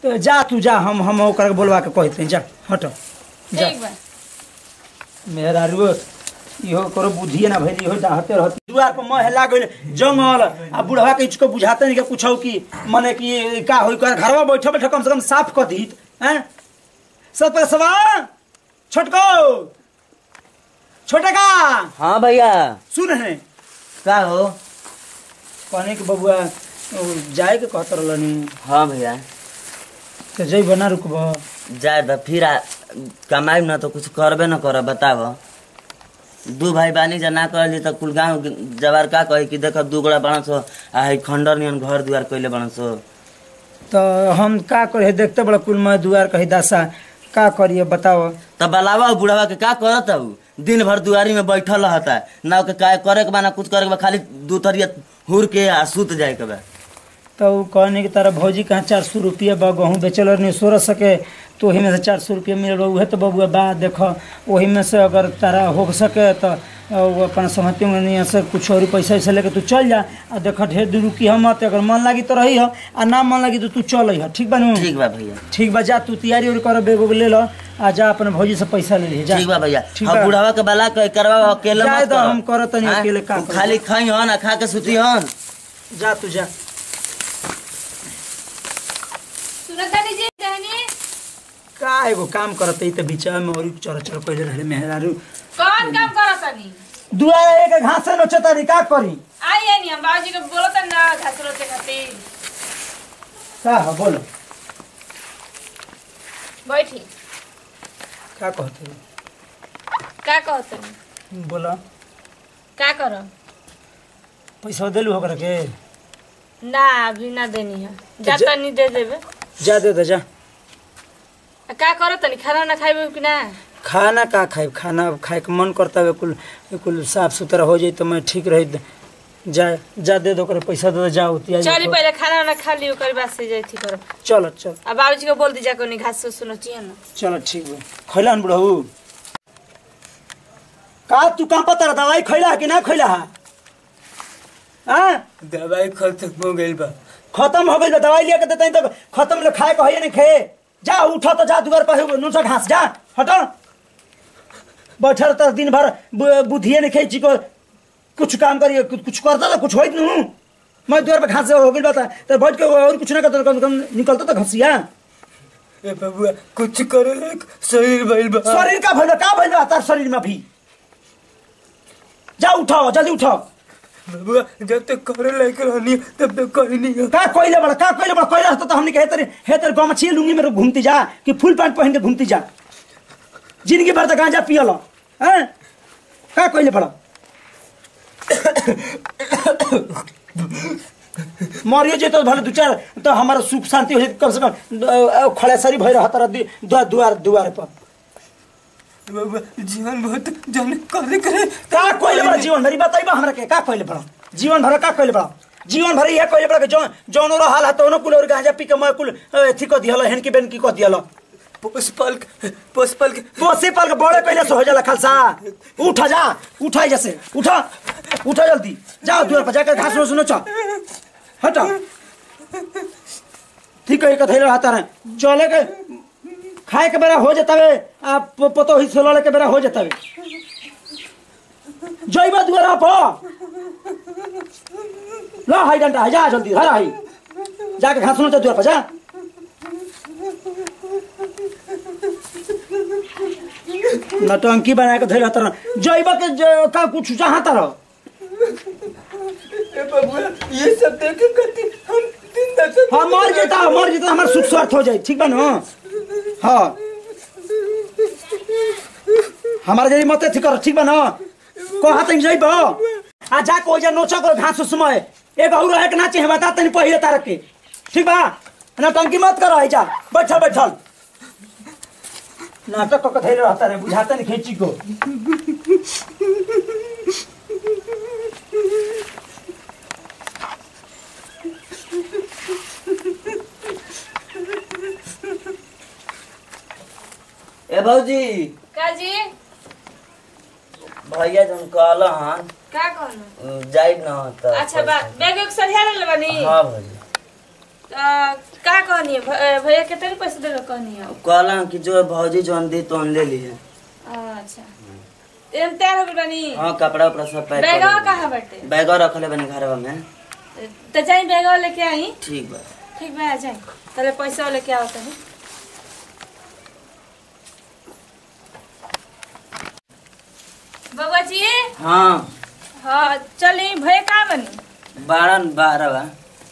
तो जा तू जा हम हम ओकरा के बोलवा के कहते हैं जा हट जा ठीक बा मेरा रुओ इहो करो बुद्धिए ना भइल इहो डाहते रहत दुआर पर मह लागल जंगल आ बुढ़वा के इसको बुझाते नहीं कि कुछो कि मने कि का होई कर घरवा बैठे बैठे कम से कम साफ कर दी हैं सब पर सवा छोटको छोटे का हाँ भैया सुन है का हो कहने के बबुआ ओ, जाए के कहत रहलनी हाँ भैया तो जई बना रुकब जाए त फिर आ- कमाई न तो कुछ करबे न कर बताव दू भाई बानी जा ना करली त कुल गाँव जवार का कही कि देख दू गोड़ा बड़ा सो आ है खंडर नियन घर दुआर कइले बड़ा सो तो हम का करे देखते बड़ा कुल में दुआर कही दासा का करिए बताओ त बलावा बुढ़ावा के का करत हऊ दिन भर दुआरी में बैठल रहता ना ओके का करे के बा ना कुछ करे के बा खाली दू तरिया हुर के आ सुत जाए के बा तो उ कहने की तरह भौजी कहाँ चार सौ रुपया बा गहूँ बेचल रहनी सोलह सके तो वही में से चार सौ रुपया मिल उहे तो बबुआ बा देखो वही में से अगर तारा हो सके तो वो अपन सहमति में नहीं से कुछ और पैसा वैसा लेके तू चल जा आ देखो ढेर दूर रुकी हम मत अगर मन लागी तो रही हो आ ना मन लागी तो तू चल ही ठीक बा नु? ठीक बा भैया ठीक बा जा तू तैयारी उरी कर बेग उग ले लो आ जा अपन भौजी से पैसा ले ले जा ठीक बा भैया ठीक हम बा। बुढ़ावा के बला के करवा अकेले जाए मत दो, कर हम करत तनी अकेले का करब। खाली खाई हन आ खा के सुती हन जा तू जा सुनतानी जी कहनी का एगो काम करत ई त बीचा में और चर चर कइले रहले मेहरारू कौन काम करतानी दुआरे के घास से नोचे तारी का करी आइए नहीं हम बाबूजी के बोलता ना घास रोते खातिर का हो बोलो बैठी का कहते का कहतनी बोलो का करम पैसा देलू होकर के ना अभी ना देनी है जाता नहीं दे देबे जा दे दे जा आ का करतनी खाना ना खाइबे कि ना खाना का खाए खाना खाए के मन करता है कुल कुल साफ सुथरा हो जाए तो मैं ठीक रही जा जा दे दो करे पैसा दे दे जाओ तिया चली पहले खाना ना खा लियो ओकर बाद से जाई थी करब चलो चल आ बाबूजी को बोल दीजा कोनी घास से सुनो चाहिए ना चलो ठीक बा खैला न बुढ़ऊ का तू कहाँ पता दवाई खैला कि ना खैला है हाँ दवाई खत्म हो गई बा खत्म हो गई दवाई लिया के देते हैं तो खत्म ले खाए कहिए नहीं खाए जा उठो तो जा दुआर पर नुसा घास जा हटो बैठल तो दिन भर बु- बुद्धिए नहीं खाई चिको कुछ काम करिए कुछ कुछ करता तो कुछ होइत नहीं मैं दुआर पर घास से हो गई बता तो बैठ के और कुछ ना करता तो कम से कम निकलता तो घसिया ए बबुआ कुछ करे लायक शरीर भइल बा शरीर का भइल बा? का भइल बा तार शरीर में भी जा उठो जल्दी उठो बबुआ जब तक करे लायक रहनी तब तक कहीं नहीं का कोइले बड़ा का कोइले बड़ा कोइले रहता तो हमने कहे तेरे हे तेरे गाँव में छिए लुंगी में घूमती जा कि फुल पैंट पहन के घूमती जा जिंदगी भर तो गांजा पियल हैं का कोइले बड़ा मरियो जे तो भले दू चार तो हमारा सुख शांति हो जाए कम से कम खड़ेसरी भई रहा तारा दुआर दुआर दुआर पर बबुआ जीवन बहुत जाने करे करे का कोइले बड़ा जीवन भरी बताइबा हमरा के का कोइले बड़ा जीवन भर का कोइले बड़ा जीवन भर यह कोइले बड़ा के जौन जौन रहल है तो कुल और गांजा पी के मैं कुल अथी को दिहल हेन की बेन की को दिहल पोसपल पोसपल के पोसे पाल के बड़े पहले से हो जाला खालसा उठ जा उठा जैसे उठा उठा जल्दी जाओ दूर पर जाकर घास सुनो चल हटा ठीक है कथैले रहता है चले के खाए के बेरा हो जाता है आप पतो ही सोलह के बेरा हो जाता है जइबा दुआरा पर ला हाई डंडा जा जल्दी हरा हाई जाके घास सुनो दुआर पर जा नटंकी बना के धैल तर जइबा के ज- का कुछ चाहता रह ए बबुआ ये सब देखे करती हम दिन दशा हाँ मर जेता मर जेता हमार सुख स्वार्थ हो जाए ठीक बा ना हाँ हमारे जरी मत थी कर ठीक बा ना कहा तनी जइब आ जा को जा नोचा कर घास समय एक और रहे के ना चाहे बता तनी पहिले तारक के ठीक बा नटंकी मत कर जा बैठल बैठल नाटक को धैर्य रहता रे बुझाता नहीं खेची को ए भौजी का जी भैया जन कहल हन का कहनो जाइब न त अच्छा बा बैग एक सरिया ले बनी हाँ भौजी आ, का कहनी है भ- भैया कितने पैसे दे रहे कहनी है कहला कि जो भौजी जौन दी तो ले ली है अच्छा एम तैयार हो गइल बानी हाँ कपड़ा उपड़ा सब पैक बैगवा कर कहाँ बाटे बैगवा रखले बनी घरवा में तो जाई बैगवा लेके आई ठीक बा ठीक बा जाई तले पैसा लेके आओ तनी बबुआ जी हाँ हाँ चली भैया कहाँ बनी बारह बारह बा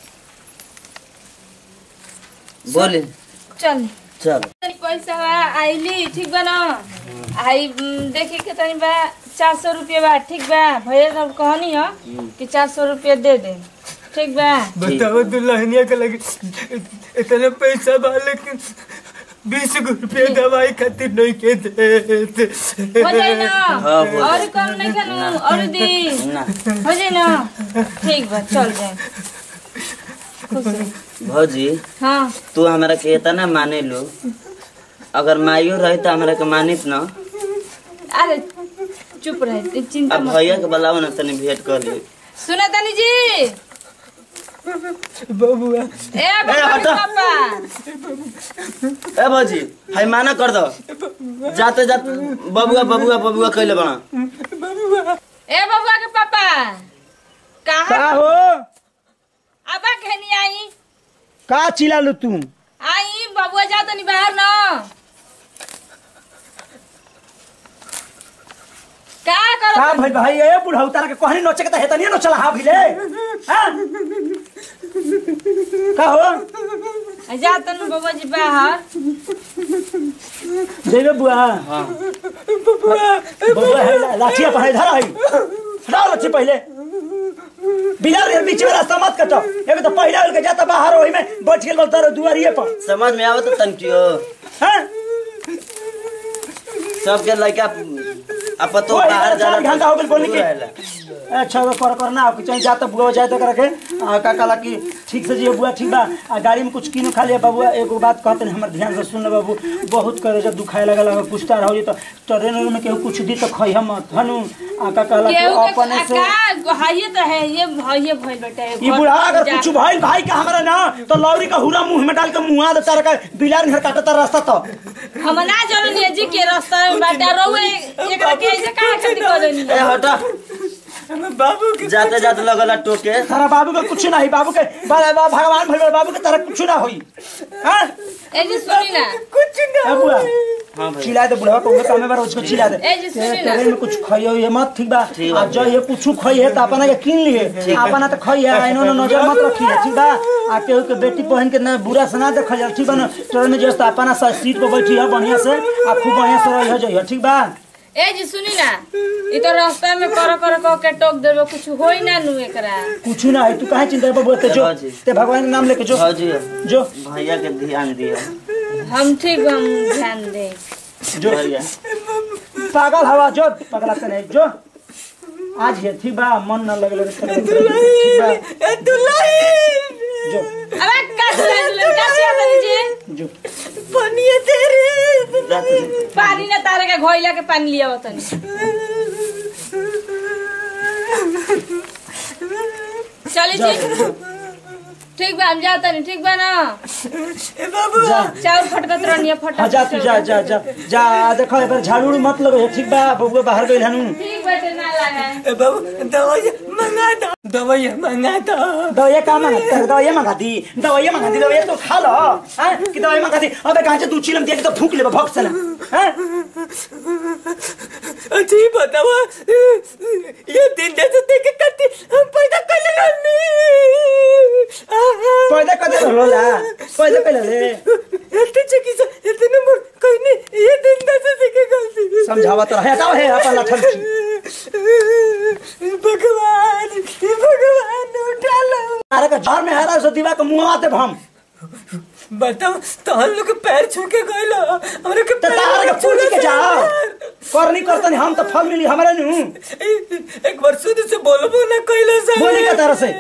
बोली चल चल तनी पैसा बा आइली ठीक बा ना आई उम, देखे के तनी बा चार सौ रुपया बा ठीक बा भैया सब कहनी है कि चार सौ रुपया दे दे ठीक बा बताओ दुल्हनिया के लगे इतना पैसा बा लेकिन बीस गो रुपया दवाई खातिर नहीं के देते हो जाए ना हाँ, हो और जाए। कम नहीं खेलू और दी ना हो जाए ना ठीक बा चल जाए खुश रह। भौजी हाँ तू हमरा के इतना माने लो अगर माइयो रही तो हमरा के मानित न अरे चुप रहे चिंता अब मत भैया के बुलाओ ना तनी भेंट कर ले सुना तनी जी बबुआ ए बाबा हटा। पापा ए भौजी हाय माना कर दो जाते जाते बबुआ बबुआ बबुआ कहले बना ए बबुआ के पापा का कहाँ हो आबा कहनी आई का चिल्ला लो तुम आई बबुआ जा तनी बाहर न का का करो भाई भाई ए बुढ़ऊ तारा के कहनी नोचे के त हेतनी न चला हा भिले हां का हो जा तनु बबुआ जी बाहर जेबे बुआ हाँ बबुआ है ला- लाठिया पढ़ाई धरा है हटाओ लाठी पहले बिलार के बीच में रास्ता मत कटो एगो तो पहले उनके जाता बाहर ओही में बैठ गेल बोलता रहो दुआरिये पर समझ में आवत तनकियो हैं सबके लड़का अब तो ओही बाहर तरह चार जाला घंटा हो गेल बोलने दूर के रहेला। अच्छा वो कर करना आप चाहे जाता बुआ जाए तो करके आ, का कला की ठीक से जियो बुआ ठीक बा आ गाड़ी में कुछ किनो खा लिया बाबू एगो बात कहते हैं हमर ध्यान से सुन ले बाबू बहुत करे जब दुखाए लगल अगर पूछता रहो तो ट्रेन में केहू कुछ दी तो खई हम हनु आ का कला की केहू के अपने से का हाइए तो है ये हाइए भइल बेटा ई बुढ़ा अगर कुछ भइल भाई का हमरा ना तो लौरी का हुरा मुंह में डाल के मुंहा दे तारा का बिलार घर काटता रास्ता तो हम ना जाननी जी के रास्ता में बाटा रोए एकरा के ऐसे कहां खेती करनी ए हटा बाबू के जाते जाते लगला टोके तारा बाबू का कुछ नहीं बाबू के बा- बा- भगवान भइल बाबू के तारा कुछ ना होई हां ए जी सुनी ना कुछ ना ए बुआ हाँ भाई चिल्ला दे बुढ़वा को काम में उसको चिल्ला दे ए जी सुनी ना। तेरे में कुछ खाइयो ये मत ठीक बा ठीक बा। आ जो ये कुछ खाई है तो अपना के किन लिए अपना तो खाई है इन्होंने नजर मत रखी है ठीक बा आ केहू के बेटी बहन के ना बुरा से ना देखा जाए ठीक बा ना ट्रेन में जस्ट अपना सा सीट पे बैठी है बढ़िया से आ खूब बढ़िया से रही जाइए ठीक बा ए जी सुनी ना ई तो रास्ता में कर कर कह के टोक देबो कुछ होई ना नु एकरा कुछ ना है तू काहे चिंता बाबू ते जो बाबूजी। ते भगवान के नाम लेके जो भौजी जो भैया के ध्यान दिया हम ठीक हम ध्यान दे जो भैया पागल हवा जो पगला से नहीं जो आज ये ठीक बा मन न लगले ठीक बा ए दुल्हन जो अबे का दुल्हन का छिया जी जो पनिया तेरे जाते पानी ना तारे के घोइला के पानी लिया तनी चली जी ठीक बा हम जाता नहीं ठीक बा ना ए बाबू जा चाउर फटकत रहनी फटक हाँ जा तू जा जा जा जा देखो एक बार झाड़ू उड़ू मत लगे ठीक बा बबुआ बाहर गइल हनु ठीक बाटे ना लगा ए बाबू दवाई मंगा दो दवाई मंगा दो दवाई का मांगा दवाई मांगा दी दवाई मांगा दी दवाई तो खा लो हैं कि दवाई मांगा दी अबे कहां से तू चिलम दिया कि तो फूक ले भक्त से ना हैं अच्छा ये बताओ ये दिन जैसे देख करती हम पैदा कर ले पैदा कदे होला पैदा पहले ले हेल्थ चेक इस हेल्थ नंबर कोई नहीं ये दिन जैसे देख करती समझावा तो है हटाओ है अपन लठल भगवान भगवान उठा लो अरे का घर में हरा सो दीवा के मुंह आते हम बताओ तो हम लोग के पैर छू के गए लो हमरे के तो तार के पूछ के जाओ करनी करतनी हम तो फल मिली हमारे नु एक बार शुद्ध से बोलबो ना कइलो सर बोली का तरह से?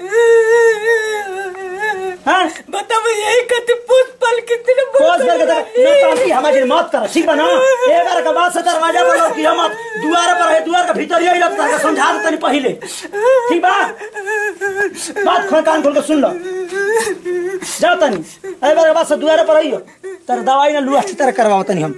हैं बताओ यही कति पुष्प पल कितने कोस करके तो न तांती हमारी मत कर ठीक बा ना एक बार के बाद से दरवाजा पर लोग की मत द्वार पर है द्वार के भीतर यही लगता है समझा दे तनी पहले ठीक बा बात खोल कान खोल के सुन लो जाओ तनी अरे बार बात से दुआरे पर आइयो तर दवाई ना लुआ अच्छी तरह करवाओ तनी हम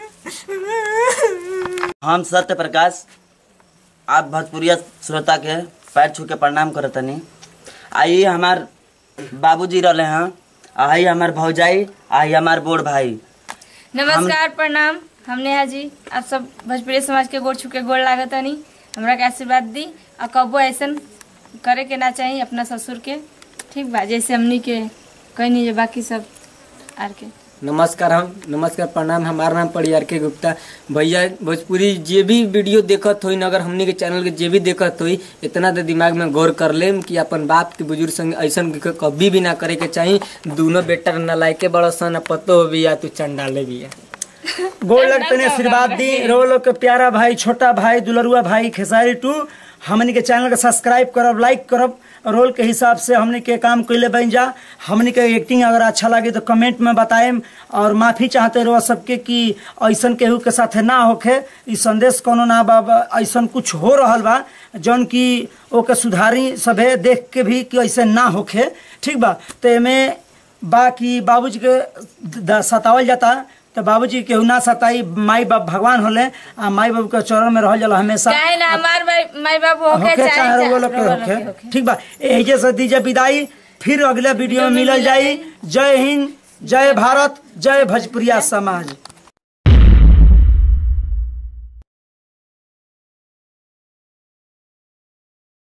हम सत्य प्रकाश आप भोजपुरिया श्रोता के पैर छू के प्रणाम करतनी आई हमार बाबूजी रहले हैं आई हमार भौजाई आई हमार बोड़ भाई नमस्कार प्रणाम हम नेहा जी आप सब भोजपुरी समाज के गोड़ छुके गोड़ लागतनी हमरा के आशीर्वाद दी और कबो ऐसन करे के ना चाहिए अपना ससुर के ठीक बा जैसे हमनी के कहनी जे बाकी सब आर के नमस्कार हम नमस्कार प्रणाम हमारा नाम परियार के गुप्ता भैया भोजपुरी जे भी वीडियो देखत होई अगर हमनी के चैनल के जे भी देखत होई इतना तो दिमाग में गौर कर लेम कि अपन बाप के बुजुर्ग संग ऐसन क- कभी भी ना करे के चाही दोनों बेटा न लायके बड़ा सन पतो भी या तू चंडाले भी गोड़ लग तने आशीर्वाद दी रो लोग के प्यारा भाई छोटा भाई दुलरुआ भाई खेसारी टू हमनी के चैनल के सब्सक्राइब करब लाइक करब रोल के हिसाब से हमनी के काम कैले बन जा हमनी के एक्टिंग अगर अच्छा लगे तो कमेंट में बताएम और माफी चाहते रहो सबके कि ऐसन केहू के साथे ना होखे ई संदेश कोनो ना बा बा- ऐसन कुछ हो रहल बा जौन की ओके सुधारी सभे देख के भी कि ऐसे ना होखे ठीक बा तो एमे बाकी बाबूजी के द- सतावल जाता तो बाबूजी केहू ना सताई माई बाप भगवान होले आ माई बाबू के चरण में रहल जाला हमेशा चाहे ना हमार भाई माई बाप होके होके चाहे चाहे वो चाहे लोग के रउआ लोग के होके ठीक बा एजे से दीजिए विदाई फिर अगले वीडियो में मिलल जाई जय हिंद जय भारत जय भोजपुरिया समाज